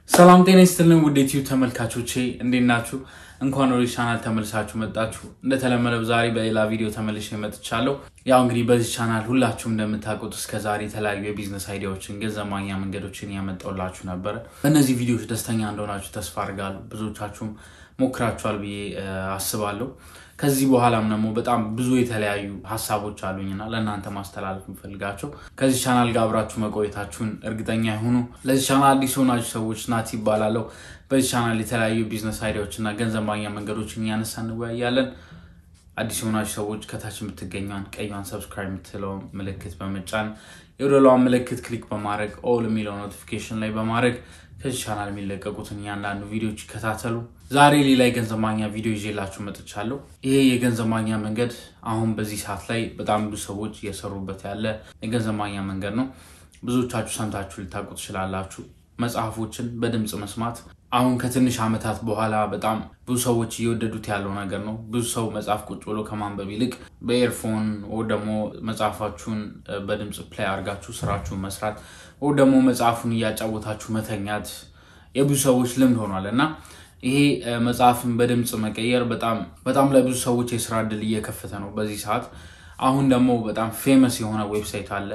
ሰላም ጤና ይስጥልን ውድ ዩቲዩብ ተመልካቾቼ እንዴት ናችሁ? እንኳን ወደ ቻናል ተመልሳችሁ መጣችሁ። እንደተለመደው ዛሬ በሌላ ቪዲዮ ተመልሼ መጥቻለሁ። ያው እንግዲህ በዚህ ቻናል ሁላችሁም እንደምታውቁት እስከ ዛሬ የተለያዩ የቢዝነስ አይዲያዎችን፣ ገንዘብ ማግኛ መንገዶችን ያመጣሁላችሁ ነበረ። በእነዚህ ቪዲዮዎች ደስተኛ እንደሆናችሁ ተስፋ አድርጋለሁ። ብዙዎቻችሁም ሞክራችኋል ብዬ አስባለሁ። ከዚህ በኋላም ደግሞ በጣም ብዙ የተለያዩ ሀሳቦች አሉኝና ለእናንተ ማስተላለፍ የምፈልጋቸው ከዚህ ቻናል ጋር አብራችሁ መቆየታችሁን እርግጠኛ ይሁኑ። ለዚህ ቻናል አዲስ የሆናችሁ ሰዎች ናት ይባላለሁ። በዚህ ቻናል የተለያዩ ቢዝነስ አይዲያዎች እና ገንዘብ ማግኛ መንገዶችን እያነሳ እንወያያለን። አዲስ የሆናችሁ ሰዎች ከታች የምትገኘውን ቀይዋን ሰብስክራይብ የምትለውን ምልክት በመጫን የወደሏን ምልክት ክሊክ በማድረግ ኦል የሚለው ኖቲፊኬሽን ላይ በማድረግ ከዚህ ቻናል የሚለቀቁትን እያንዳንዱ ቪዲዮዎች ይከታተሉ። ዛሬ ሌላ የገንዘብ ማግኛ ቪዲዮ ይዤላችሁ መጥቻለሁ። ይሄ የገንዘብ ማግኛ መንገድ አሁን በዚህ ሰዓት ላይ በጣም ብዙ ሰዎች እየሰሩበት ያለ የገንዘብ ማግኛ መንገድ ነው። ብዙዎቻችሁ ሰምታችሁ ልታውቁ ትችላላችሁ። መጽሐፎችን በድምፅ መስማት አሁን ከትንሽ ዓመታት በኋላ በጣም ብዙ ሰዎች እየወደዱት ያለው ነገር ነው። ብዙ ሰው መጽሐፍ ቁጭ ብሎ ከማንበብ ይልቅ በኤርፎን ወይ ደግሞ መጽሐፋችሁን በድምፅ ፕላይ አድርጋችሁ ስራችሁን መስራት ወይ ደግሞ መጽሐፉን እያጫወታችሁ መተኛት የብዙ ሰዎች ልምድ ሆኗል እና ይሄ መጽሐፍን በድምፅ መቀየር በጣም በጣም ለብዙ ሰዎች የስራ እድል እየከፈተ ነው በዚህ ሰዓት። አሁን ደግሞ በጣም ፌመስ የሆነ ዌብሳይት አለ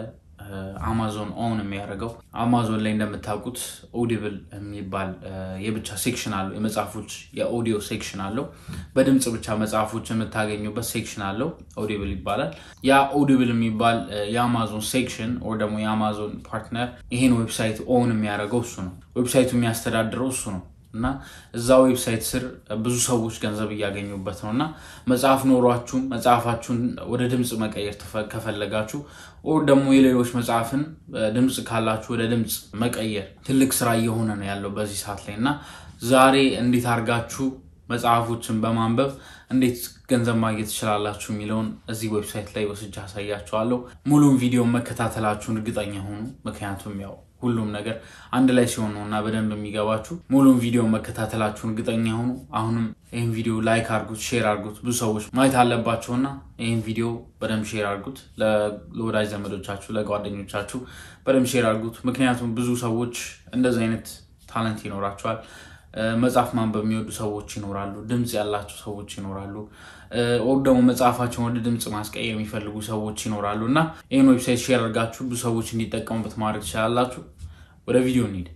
አማዞን ኦን የሚያደርገው አማዞን ላይ እንደምታውቁት ኦዲብል የሚባል የብቻ ሴክሽን አለው። የመጽሐፎች የኦዲዮ ሴክሽን አለው። በድምፅ ብቻ መጽሐፎች የምታገኙበት ሴክሽን አለው። ኦዲብል ይባላል። ያ ኦዲብል የሚባል የአማዞን ሴክሽን ወይ ደግሞ የአማዞን ፓርትነር ይሄን ዌብሳይት ኦን የሚያደርገው እሱ ነው። ዌብሳይቱ የሚያስተዳድረው እሱ ነው። እና እዛ ዌብሳይት ስር ብዙ ሰዎች ገንዘብ እያገኙበት ነው። እና መጽሐፍ ኖሯችሁ መጽሐፋችሁን ወደ ድምፅ መቀየር ከፈለጋችሁ ኦር ደግሞ የሌሎች መጽሐፍን ድምፅ ካላችሁ ወደ ድምፅ መቀየር ትልቅ ስራ እየሆነ ነው ያለው በዚህ ሰዓት ላይ እና ዛሬ እንዴት አድርጋችሁ መጽሐፎችን በማንበብ እንዴት ገንዘብ ማግኘት ትችላላችሁ የሚለውን እዚህ ዌብሳይት ላይ ወስጃ አሳያችኋለሁ። ሙሉም ቪዲዮ መከታተላችሁን እርግጠኛ ሆኑ። ምክንያቱም ያው ሁሉም ነገር አንድ ላይ ሲሆን ነው እና በደንብ የሚገባችሁ። ሙሉም ቪዲዮ መከታተላችሁን እርግጠኛ ሆኑ። አሁንም ይህን ቪዲዮ ላይክ አድርጉት፣ ሼር አድርጉት። ብዙ ሰዎች ማየት አለባቸውና ይህን ቪዲዮ በደንብ ሼር አድርጉት። ለወዳጅ ዘመዶቻችሁ፣ ለጓደኞቻችሁ በደንብ ሼር አድርጉት። ምክንያቱም ብዙ ሰዎች እንደዚህ አይነት ታለንት ይኖራቸዋል። መጽሐፍ ማንበብ የሚወዱ ሰዎች ይኖራሉ። ድምፅ ያላቸው ሰዎች ይኖራሉ። ወይም ደግሞ መጽሐፋቸውን ወደ ድምፅ ማስቀየር የሚፈልጉ ሰዎች ይኖራሉ እና ይህን ዌብሳይት ሼር አድርጋችሁ ብዙ ሰዎች እንዲጠቀሙበት ማድረግ ትችላላችሁ። ወደ ቪዲዮ እንሂድ።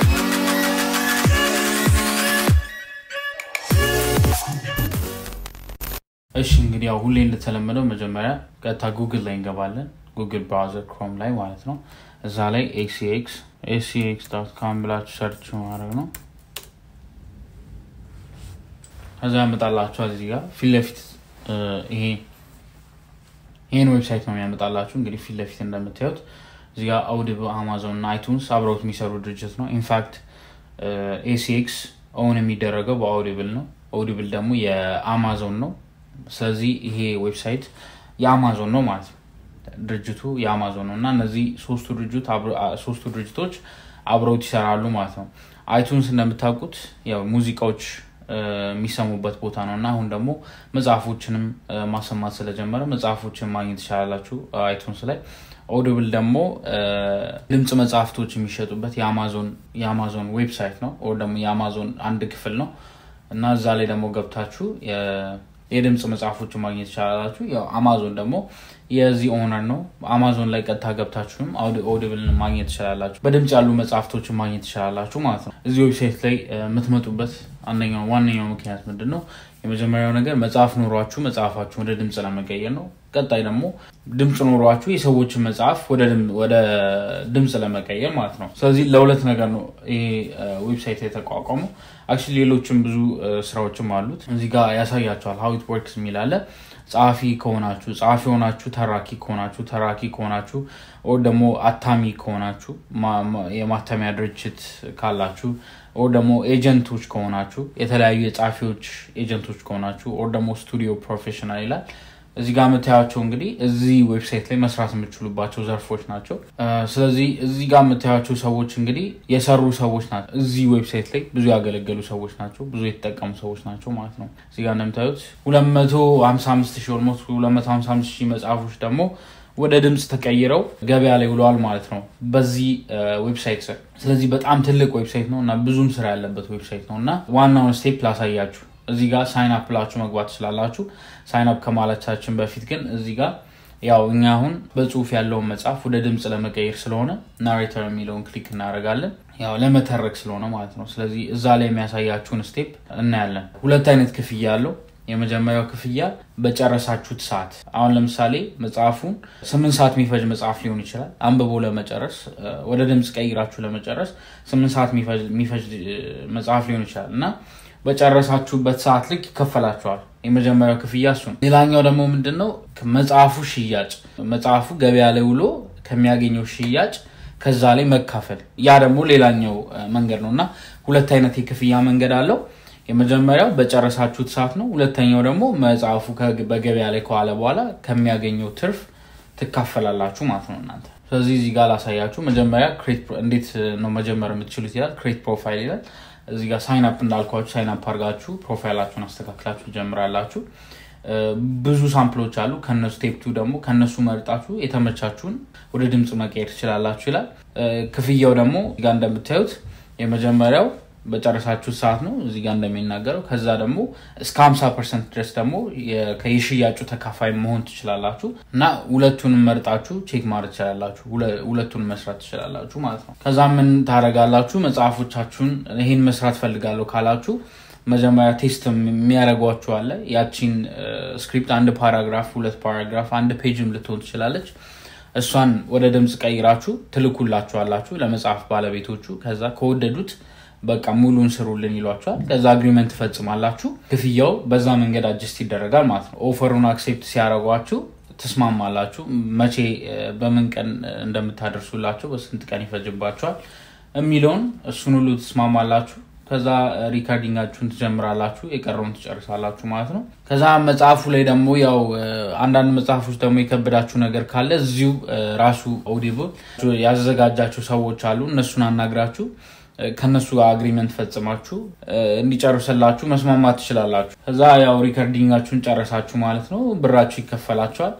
እሺ እንግዲህ ያው ሁሌ እንደተለመደው መጀመሪያ ቀጥታ ጉግል ላይ እንገባለን። ጉግል ብራውዘር ክሮም ላይ ማለት ነው። እዛ ላይ ኤሲኤክስ ኤሲኤክስ ዶት ካም ብላችሁ ሰርች ማድረግ ነው። ከዛ ያመጣላችኋል እዚህ ጋር ፊት ለፊት ይሄ ይህን ዌብሳይት ነው የሚያመጣላችሁ። እንግዲህ ፊት ለፊት እንደምታዩት እዚህ ጋር አውዲብል፣ አማዞን እና አይቱንስ አብረውት የሚሰሩ ድርጅት ነው። ኢንፋክት ኤሲኤክስ ኦውን የሚደረገው በአውዲብል ነው። አውዲብል ደግሞ የአማዞን ነው። ስለዚህ ይሄ ዌብሳይት የአማዞን ነው ማለት ነው። ድርጅቱ የአማዞን ነው እና እነዚህ ሶስቱ ድርጅቶች አብረውት ይሰራሉ ማለት ነው። አይቱንስ እንደምታውቁት ያው ሙዚቃዎች የሚሰሙበት ቦታ ነው እና አሁን ደግሞ መጽሐፎችንም ማሰማት ስለጀመረ መጽሐፎችን ማግኘት ትችላላችሁ አይቱንስ ላይ። ኦዲብል ደግሞ ድምፅ መጽሐፍቶች የሚሸጡበት የአማዞን ዌብሳይት ነው ወይ ደግሞ የአማዞን አንድ ክፍል ነው እና እዛ ላይ ደግሞ ገብታችሁ የድምፅ መጽሐፎችን ማግኘት ትችላላችሁ። ያው አማዞን ደግሞ የዚህ ኦነር ነው። አማዞን ላይ ቀጥታ ገብታችሁም ኦዲብልን ማግኘት ትችላላችሁ። በድምፅ ያሉ መጽሐፍቶችን ማግኘት ትችላላችሁ ማለት ነው። እዚህ ዌብሳይት ላይ የምትመጡበት አንደኛው ዋነኛው ምክንያት ምንድን ነው? የመጀመሪያው ነገር መጽሐፍ ኖሯችሁ መጽሐፋችሁን ወደ ድምፅ ለመቀየር ነው። ቀጣይ ደግሞ ድምፅ ኖሯችሁ የሰዎችን መጽሐፍ ወደ ድምፅ ለመቀየር ማለት ነው። ስለዚህ ለሁለት ነገር ነው ይሄ ዌብሳይት የተቋቋመው። አክቹዋሊ ሌሎችም ብዙ ስራዎችም አሉት። እዚህ ጋር ያሳያቸዋል። ሀው ኢት ወርክስ የሚል አለ። ጸሐፊ ከሆናችሁ ጸሐፊ ሆናችሁ፣ ተራኪ ከሆናችሁ ተራኪ ከሆናችሁ፣ ኦር ደግሞ አታሚ ከሆናችሁ የማተሚያ ድርጅት ካላችሁ፣ ኦር ደግሞ ኤጀንቶች ከሆናችሁ የተለያዩ የጸሐፊዎች ኤጀንቶች ከሆናችሁ፣ ኦር ደግሞ ስቱዲዮ ፕሮፌሽናል ይላል። እዚህ ጋር የምታያቸው እንግዲህ እዚህ ዌብሳይት ላይ መስራት የምችሉባቸው ዘርፎች ናቸው። ስለዚህ እዚህ ጋር የምታያቸው ሰዎች እንግዲህ የሰሩ ሰዎች ናቸው። እዚህ ዌብሳይት ላይ ብዙ ያገለገሉ ሰዎች ናቸው። ብዙ የተጠቀሙ ሰዎች ናቸው ማለት ነው። እዚህ ጋር እንደምታዩት ሁለት መቶ ሀምሳ አምስት ሺህ ኦልሞስት ሁለት መቶ ሀምሳ አምስት ሺህ መጽሐፎች ደግሞ ወደ ድምፅ ተቀይረው ገበያ ላይ ውለዋል ማለት ነው በዚህ ዌብሳይት ስር። ስለዚህ በጣም ትልቅ ዌብሳይት ነው እና ብዙም ስራ ያለበት ዌብሳይት ነው እና ዋናውን ስቴፕ ላሳያችሁ። እዚህ ጋር ሳይን አፕ ብላችሁ መግባት ትችላላችሁ። ሳይን አፕ ከማለታችን በፊት ግን እዚህ ጋር ያው እኛ አሁን በጽሁፍ ያለውን መጽሐፍ ወደ ድምፅ ለመቀየር ስለሆነ ናሬተር የሚለውን ክሊክ እናደርጋለን። ያው ለመተረክ ስለሆነ ማለት ነው። ስለዚህ እዛ ላይ የሚያሳያችሁን ስቴፕ እናያለን። ሁለት አይነት ክፍያ አለው። የመጀመሪያው ክፍያ በጨረሳችሁት ሰዓት። አሁን ለምሳሌ መጽሐፉን ስምንት ሰዓት የሚፈጅ መጽሐፍ ሊሆን ይችላል። አንብቦ ለመጨረስ ወደ ድምፅ ቀይራችሁ ለመጨረስ ስምንት ሰዓት የሚፈጅ መጽሐፍ ሊሆን ይችላል እና በጨረሳችሁበት ሰዓት ልክ ይከፈላችኋል። የመጀመሪያው ክፍያ እሱ ነው። ሌላኛው ደግሞ ምንድን ነው? መጽሐፉ ሽያጭ መጽሐፉ ገበያ ላይ ውሎ ከሚያገኘው ሽያጭ ከዛ ላይ መካፈል። ያ ደግሞ ሌላኛው መንገድ ነው እና ሁለት አይነት የክፍያ መንገድ አለው። የመጀመሪያው በጨረሳችሁት ሰዓት ነው። ሁለተኛው ደግሞ መጽሐፉ በገበያ ላይ ከዋለ በኋላ ከሚያገኘው ትርፍ ትካፈላላችሁ ማለት ነው እናንተ። ስለዚህ እዚህ ጋር ላሳያችሁ። መጀመሪያ እንዴት ነው መጀመር የምትችሉት ይላል። ክሬት ፕሮፋይል ይላል። እዚህ ጋር ሳይን አፕ እንዳልኳችሁ ሳይን አፕ አድርጋችሁ ፕሮፋይላችሁን አስተካክላችሁ ጀምራላችሁ። ብዙ ሳምፕሎች አሉ። ከነሱ ቴፕቱ ደግሞ ከነሱ መርጣችሁ የተመቻችሁን ወደ ድምፅ መቀየር ትችላላችሁ ይላል። ክፍያው ደግሞ ጋር እንደምታዩት የመጀመሪያው በጨረሳችሁ ሰዓት ነው እዚህ ጋር እንደሚናገረው። ከዛ ደግሞ እስከ 50 ፐርሰንት ድረስ ደግሞ የሽያጩ ተካፋይ መሆን ትችላላችሁ እና ሁለቱንም መርጣችሁ ቼክ ማድረግ ትችላላችሁ። ሁለቱን መስራት ትችላላችሁ ማለት ነው። ከዛ ምን ታደርጋላችሁ? መጽሐፎቻችሁን ይሄን መስራት ፈልጋለሁ ካላችሁ መጀመሪያ ቴስት የሚያደርጓችሁ አለ። ያቺን ስክሪፕት አንድ ፓራግራፍ፣ ሁለት ፓራግራፍ፣ አንድ ፔጅም ልትሆን ትችላለች። እሷን ወደ ድምፅ ቀይራችሁ ትልኩላችኋላችሁ ለመጽሐፍ ባለቤቶቹ። ከዛ ከወደዱት በቃ ሙሉን ስሩልን ይሏቸዋል። ከዛ አግሪመንት ትፈጽማላችሁ። ክፍያው በዛ መንገድ አጅስት ይደረጋል ማለት ነው። ኦፈሩን አክሴፕት ሲያደርጓችሁ ትስማማላችሁ። መቼ በምን ቀን እንደምታደርሱላቸው በስንት ቀን ይፈጅባቸዋል የሚለውን እሱን ሁሉ ትስማማላችሁ። ከዛ ሪካርዲንጋችሁን ትጀምራላችሁ፣ የቀረውን ትጨርሳላችሁ ማለት ነው። ከዛ መጽሐፉ ላይ ደግሞ ያው አንዳንድ መጽሐፎች ደግሞ የከበዳችሁ ነገር ካለ እዚሁ ራሱ ኦዲብል ያዘጋጃቸው ሰዎች አሉ። እነሱን አናግራችሁ ከነሱ ጋር አግሪመንት ፈጽማችሁ እንዲጨርስላችሁ መስማማት ትችላላችሁ። ከዛ ያው ሪከርዲንጋችሁን ጨረሳችሁ ማለት ነው። ብራችሁ ይከፈላችኋል።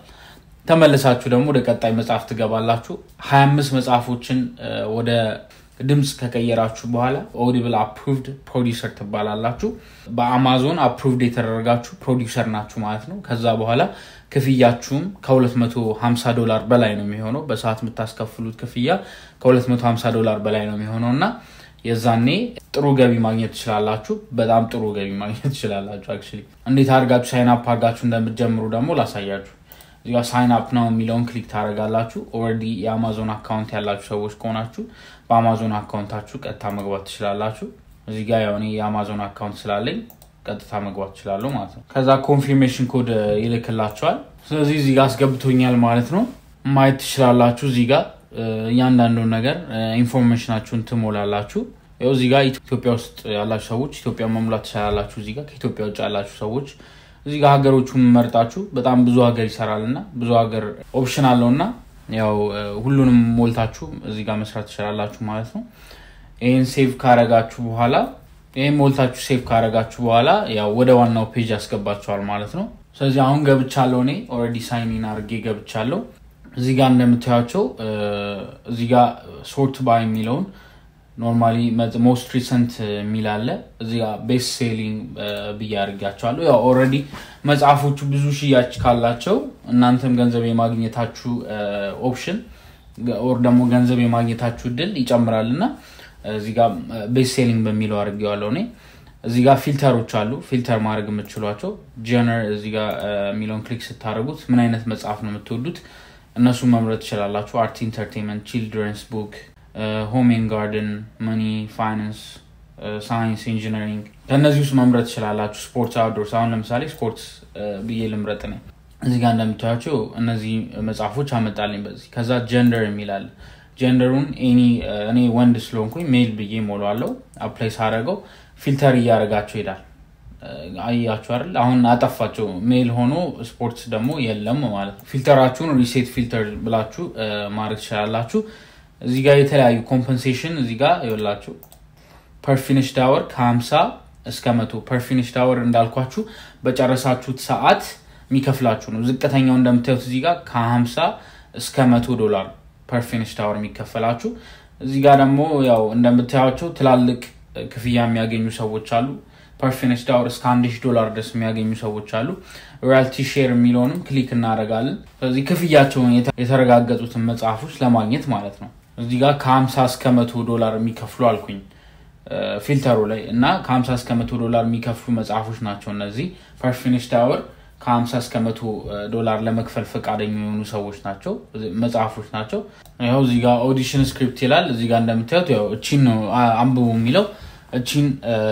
ተመልሳችሁ ደግሞ ወደ ቀጣይ መጽሐፍ ትገባላችሁ። ሀያ አምስት መጽሐፎችን ወደ ድምፅ ከቀየራችሁ በኋላ ኦዲብል አፕሩቭድ ፕሮዲውሰር ትባላላችሁ። በአማዞን አፕሩቭድ የተደረጋችሁ ፕሮዲውሰር ናችሁ ማለት ነው። ከዛ በኋላ ክፍያችሁም ከ250 ዶላር በላይ ነው የሚሆነው። በሰዓት የምታስከፍሉት ክፍያ ከ250 ዶላር በላይ ነው የሚሆነው እና የዛኔ ጥሩ ገቢ ማግኘት ትችላላችሁ። በጣም ጥሩ ገቢ ማግኘት ትችላላችሁ። አክቹዋሊ እንዴት አድርጋችሁ ሳይን አፕ አድርጋችሁ እንደምትጀምሩ ደግሞ ላሳያችሁ። እዚጋ ሳይን አፕ ነው የሚለውን ክሊክ ታደርጋላችሁ። ኦልሬዲ የአማዞን አካውንት ያላችሁ ሰዎች ከሆናችሁ በአማዞን አካውንታችሁ ቀጥታ መግባት ትችላላችሁ። እዚህ ጋ ያው እኔ የአማዞን አካውንት ስላለኝ ቀጥታ መግባት ትችላለሁ ማለት ነው። ከዛ ኮንፊርሜሽን ኮድ ይልክላቸዋል። ስለዚህ እዚህ ጋር አስገብቶኛል ማለት ነው። ማየት ትችላላችሁ። እዚህ ጋር እያንዳንዱን ነገር ኢንፎርሜሽናችሁን ትሞላላችሁ። ያው እዚህ ጋር ኢትዮጵያ ውስጥ ያላችሁ ሰዎች ኢትዮጵያ መሙላት ትችላላችሁ። እዚህ ጋር ከኢትዮጵያ ውጭ ያላችሁ ሰዎች እዚህ ጋር ሀገሮቹን መርጣችሁ በጣም ብዙ ሀገር ይሰራል እና ብዙ ሀገር ኦፕሽን አለው እና ያው ሁሉንም ሞልታችሁ እዚህ ጋር መስራት ትችላላችሁ ማለት ነው። ይህን ሴቭ ካረጋችሁ በኋላ ይህም ሞልታችሁ ሴቭ ካረጋችሁ በኋላ ያው ወደ ዋናው ፔጅ ያስገባችኋል ማለት ነው። ስለዚህ አሁን ገብቻለሁ እኔ ኦልሬዲ ሳይኒን አድርጌ ገብቻለሁ። እዚህ ጋር እንደምታያቸው እዚህ ጋር ሶርት ባይ የሚለውን ኖርማሊ ሞስት ሪሰንት የሚል አለ። እዚህ ጋር ቤስት ሴሊንግ ብዬ አድርጊያቸዋለሁ። ያው ኦልሬዲ መጽሐፎቹ ብዙ ሽያጭ ካላቸው እናንተም ገንዘብ የማግኘታችሁ ኦፕሽን ኦር ደግሞ ገንዘብ የማግኘታችሁ እድል ይጨምራል እና እዚህ ጋር ቤስት ሴሊንግ በሚለው አድርጌዋለሁ እኔ። እዚህ ጋር ፊልተሮች አሉ፣ ፊልተር ማድረግ የምትችሏቸው ጀነር እዚህ ጋር የሚለውን ክሊክ ስታደርጉት ምን አይነት መጽሐፍ ነው የምትወዱት እነሱን መምረጥ ትችላላችሁ። አርት፣ ኢንተርቴንመንት፣ ቺልድረንስ ቡክ ሆም ኤንድ ጋርደን፣ መኒ፣ ፋይናንስ፣ ሳይንስ፣ ኢንጂነሪንግ ከእነዚህ ውስጥ መምረጥ ትችላላችሁ። ስፖርት፣ አውትዶርስ። አሁን ለምሳሌ ስፖርት ብዬ ልምረጥ ነ እዚህ ጋር እንደምታያቸው እነዚህ መጽሐፎች አመጣልኝ በዚህ ከዛ ጀንደር የሚላል ጀንደሩን እኔ ወንድ ስለሆንኩኝ ሜል ብዬ ሞሏለው። አፕላይ ሳደረገው ፊልተር እያደረጋቸው ይሄዳል። አያችሁ አይደል? አሁን አጠፋቸው። ሜል ሆኖ ስፖርትስ ደግሞ የለም ማለት ነው። ፊልተራችሁን ሪሴት ፊልተር ብላችሁ ማድረግ ትችላላችሁ። እዚህ ጋር የተለያዩ ኮምፐንሴሽን እዚህ ጋር ይኸውላችሁ ፐርፊኒሽ ዳወር ከ50 እስከ መቶ ፐርፊኒሽ ዳወር እንዳልኳችሁ በጨረሳችሁት ሰዓት የሚከፍላችሁ ነው። ዝቅተኛው እንደምታዩት እዚህ ጋር ከ50 እስከ መቶ ዶላር ፐር ፊኒሽድ አወር የሚከፈላችሁ። እዚህ ጋር ደግሞ ያው እንደምታያቸው ትላልቅ ክፍያ የሚያገኙ ሰዎች አሉ። ፐር ፊኒሽድ አወር እስከ አንድ ሺህ ዶላር ድረስ የሚያገኙ ሰዎች አሉ። ሮያልቲ ሼር የሚለውንም ክሊክ እናደርጋለን። ስለዚህ ክፍያቸውን የተረጋገጡትን መጽሐፎች ለማግኘት ማለት ነው። እዚህ ጋር ከ50 እስከ መቶ ዶላር የሚከፍሉ አልኩኝ ፊልተሩ ላይ እና ከ50 እስከ መቶ ዶላር የሚከፍሉ መጽሐፎች ናቸው እነዚህ ፐር ፊኒሽድ አወር ከ50 እስከ መቶ ዶላር ለመክፈል ፈቃደኛ የሆኑ ሰዎች ናቸው መጽሐፎች ናቸው። ያው እዚህ ጋር ኦዲሽን ስክሪፕት ይላል። እዚህ ጋር እንደምታዩት ያው እቺን ነው አንብቡ የሚለው እቺን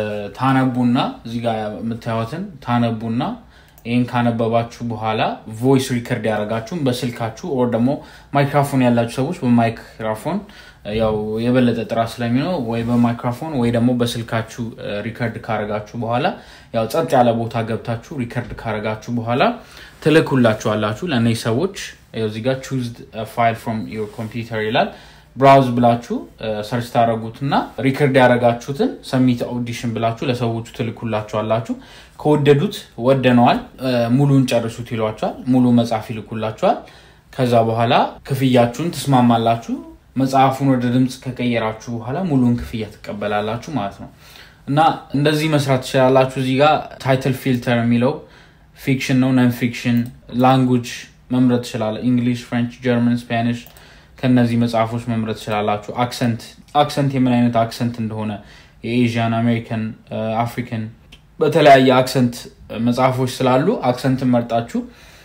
ታነቡና እዚህ ጋር የምታዩትን ታነቡና ይህን ካነበባችሁ በኋላ ቮይስ ሪከርድ ያደረጋችሁም በስልካችሁ ኦር ደግሞ ማይክራፎን ያላችሁ ሰዎች በማይክራፎን ያው የበለጠ ጥራት ስለሚኖር ወይ በማይክራፎን ወይ ደግሞ በስልካችሁ ሪከርድ ካረጋችሁ በኋላ ያው ጸጥ ያለ ቦታ ገብታችሁ ሪከርድ ካረጋችሁ በኋላ ትልኩላችኋላችሁ ለእነዚህ ሰዎች እዚህ ጋር ቹዝ ፋይል ፍሮም ዮር ኮምፒውተር ይላል። ብራውዝ ብላችሁ ሰርች ታደረጉትና ሪከርድ ያደረጋችሁትን ሰሚት ኦዲሽን ብላችሁ ለሰዎቹ ትልኩላችኋላችሁ። ከወደዱት ወደነዋል፣ ሙሉን ጨርሱት ይሏቸዋል። ሙሉ መጽሐፍ ይልኩላችኋል። ከዛ በኋላ ክፍያችሁን ትስማማላችሁ። መጽሐፉን ወደ ድምፅ ከቀየራችሁ በኋላ ሙሉን ክፍያ ትቀበላላችሁ ማለት ነው። እና እንደዚህ መስራት ትችላላችሁ። እዚህ ጋር ታይትል ፊልተር የሚለው ፊክሽን ነው፣ ነን ፊክሽን፣ ላንጉጅ መምረጥ ትችላለ። እንግሊሽ፣ ፍሬንች፣ ጀርመን፣ ስፓኒሽ ከነዚህ መጽሐፎች መምረጥ ትችላላችሁ። አክሰንት አክሰንት የምን አይነት አክሰንት እንደሆነ የኤዥያን፣ አሜሪካን፣ አፍሪካን በተለያየ አክሰንት መጽሐፎች ስላሉ አክሰንትን መርጣችሁ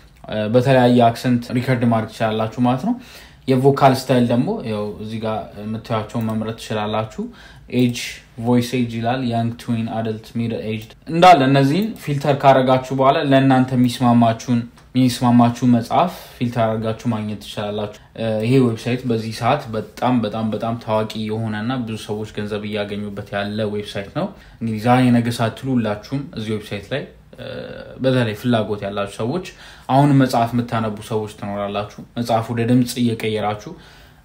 በተለያየ አክሰንት ሪከርድ ማድረግ ትችላላችሁ ማለት ነው። የቮካል ስታይል ደግሞ ያው እዚህ ጋር የምታያቸውን መምረጥ ትችላላችሁ። ኤጅ ቮይስ ኤጅ ይላል። ያንግ፣ ትዊን፣ አደልት፣ ሚድል ኤጅ እንዳለ እነዚህን ፊልተር ካረጋችሁ በኋላ ለእናንተ የሚስማማችሁን የሚስማማችሁ መጽሐፍ ፊልተር አድርጋችሁ ማግኘት ትችላላችሁ። ይሄ ዌብሳይት በዚህ ሰዓት በጣም በጣም በጣም ታዋቂ የሆነና ብዙ ሰዎች ገንዘብ እያገኙበት ያለ ዌብሳይት ነው። እንግዲህ ዛሬ ነገ ሳትሉ ሁላችሁም እዚህ ዌብሳይት ላይ በተለይ ፍላጎት ያላችሁ ሰዎች አሁን መጽሐፍ የምታነቡ ሰዎች ትኖራላችሁ። መጽሐፍ ወደ ድምፅ እየቀየራችሁ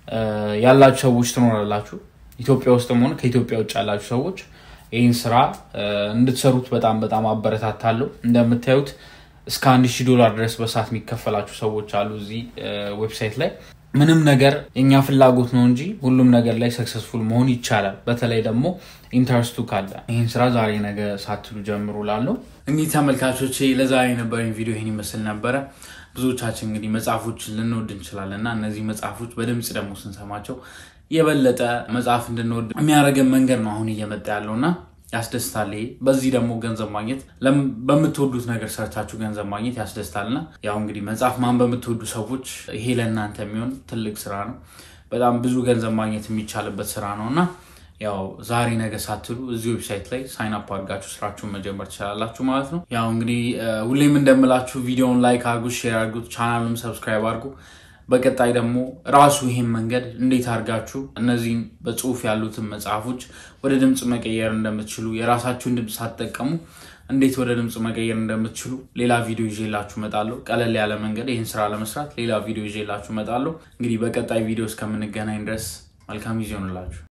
ያላችሁ ሰዎች ትኖራላችሁ። ኢትዮጵያ ውስጥም ሆነ ከኢትዮጵያ ውጭ ያላችሁ ሰዎች ይህን ስራ እንድትሰሩት በጣም በጣም አበረታታለሁ። እንደምታዩት እስከ አንድ ሺህ ዶላር ድረስ በሰዓት የሚከፈላችሁ ሰዎች አሉ እዚህ ዌብሳይት ላይ። ምንም ነገር የኛ ፍላጎት ነው እንጂ ሁሉም ነገር ላይ ሰክሰስፉል መሆን ይቻላል። በተለይ ደግሞ ኢንተረስቱ ካለ ይህን ስራ ዛሬ ነገ ሳትሉ ጀምሩ ላለው እንግዲህ ተመልካቾች ለዛሬ የነበረኝ ቪዲዮ ይህን ይመስል ነበረ። ብዙዎቻችን እንግዲህ መጽሐፎችን ልንወድ እንችላለን እና እነዚህ መጽሐፎች በድምፅ ደግሞ ስንሰማቸው የበለጠ መጽሐፍ እንድንወድ የሚያደርገን መንገድ ነው አሁን እየመጣ ያለው እና ያስደስታል። ይሄ በዚህ ደግሞ ገንዘብ ማግኘት በምትወዱት ነገር ሰርታችሁ ገንዘብ ማግኘት ያስደስታልና ያው እንግዲህ መጽሐፍ ማን በምትወዱ ሰዎች ይሄ ለእናንተ የሚሆን ትልቅ ስራ ነው። በጣም ብዙ ገንዘብ ማግኘት የሚቻልበት ስራ ነው እና ያው ዛሬ ነገ ሳትሉ እዚህ ዌብሳይት ላይ ሳይን አፕ አድርጋችሁ ስራችሁን መጀመር ትችላላችሁ ማለት ነው። ያው እንግዲህ ሁሌም እንደምላችሁ ቪዲዮውን ላይክ አድርጉት፣ ሼር አድርጉት፣ ቻናሉን ሰብስክራይብ አድርጉ። በቀጣይ ደግሞ ራሱ ይሄን መንገድ እንዴት አድርጋችሁ እነዚህን በጽሁፍ ያሉትን መጽሐፎች ወደ ድምፅ መቀየር እንደምትችሉ የራሳችሁን ድምፅ ሳትጠቀሙ እንዴት ወደ ድምፅ መቀየር እንደምትችሉ ሌላ ቪዲዮ ይዤላችሁ እመጣለሁ። ቀለል ያለ መንገድ ይህን ስራ ለመስራት ሌላ ቪዲዮ ይዤላችሁ እመጣለሁ። እንግዲህ በቀጣይ ቪዲዮ እስከምንገናኝ ድረስ መልካም ጊዜ ሆንላችሁ።